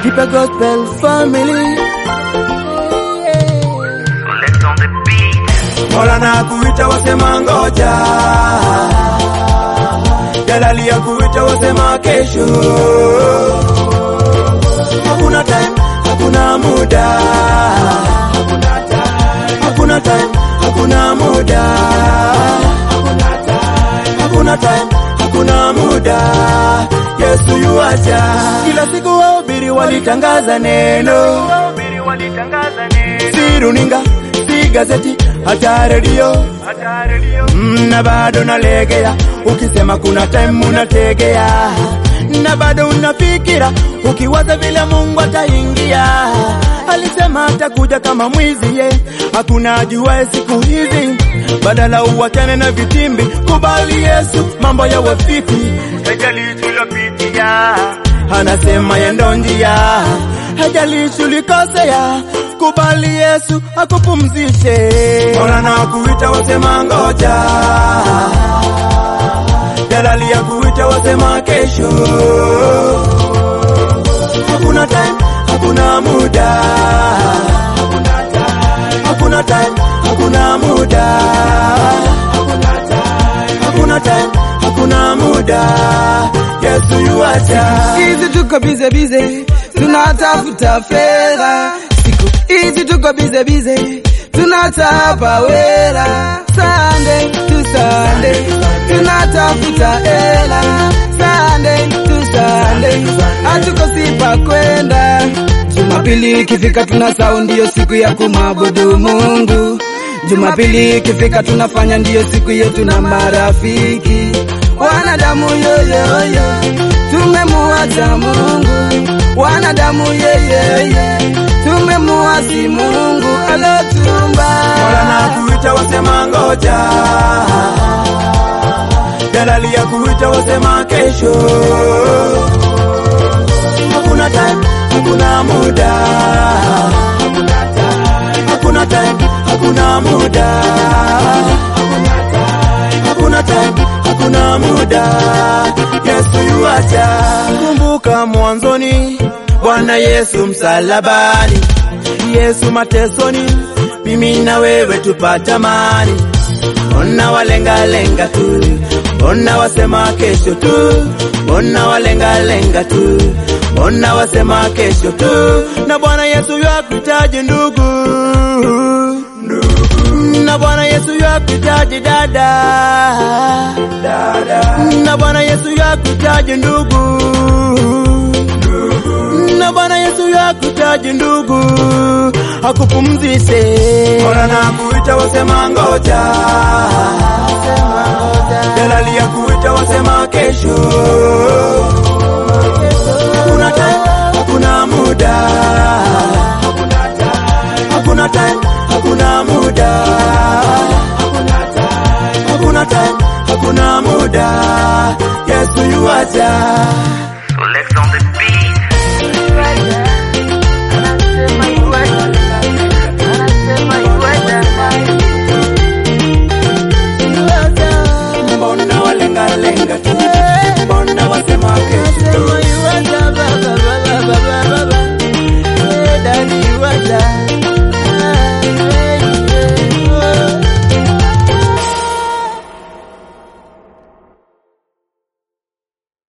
Keep a gospel family. Let's on the beat. Mola na kuita wasema ngoja, Jalali ya kuita wasema kesho. Hakuna time, hakuna muda, hakuna time, hakuna muda, hakuna time, hakuna muda. Yesu yuaja. Kila siku wahubiri walitangaza neno Wahubiri walitangaza neno. si runinga, si gazeti, hata redio Hata redio. Mm, na bado nalegea, ukisema kuna time unategea, na bado unafikira ukiwaza vile Mungu ataingia. Alisema atakuja kama mwizi ye, hakuna ajuaye siku hizi. Badala uwachane na vitimbi, kubali Yesu, mambo yawe fiti. Hajali tulopitia. Anasema yendo njia, hajalishi ulikosea, kubali Yesu akupumzishe. Mola na kuita wasema ngoja, Jalali ya kuita wasema kesho. Hakuna time, hakuna muda, hakuna time, hakuna muda, hakuna time, hakuna muda. Yesu yuacha. hizi tuko bize bize, tunatafuta fedha. Siku hizi tuko bize bize, tunatapa wera. Sunday to Sunday, tunatafuta hela. Sunday to Sunday, hatukosi pa kwenda. Jumapili ikifika tuna sau, ndiyo siku ya kumwabudu Mungu. Jumapili ikifika tunafanya, ndiyo siku yetu na marafiki. Wanadamu yoyoyo, tumemuacha Mungu. Wanadamu yeyeye, tumemuasi Mungu alotumba. Mola na kuita wasema ngoja, Jalali ya kuita wasema kesho. Hakuna time, hakuna muda, hakuna time, hakuna muda, hakuna time, hakuna muda. Yesu yuacha. Kumbuka mwanzoni, Bwana Yesu msalabani, Yesu matesoni, mimi na wewe tupata amani. Mbona walengalenga tu, mbona wasema kesho tu, mbona walengalenga tu, mbona wasema kesho tu, na Bwana Yesu yakuhitaji ndugu, na Bwana Yesu yakuhitaji dada, na Bwana Yesu yakuhitaji ndugu, na Bwana Yesu yakuhitaji ndugu, akupumzishe. Mola na kuita wasema ngoja, Jalali ya kuita wasema kesho. Hakuna time, hakuna muda, hakuna time, hakuna muda, hakuna time, hakuna muda. Yesu yuaja.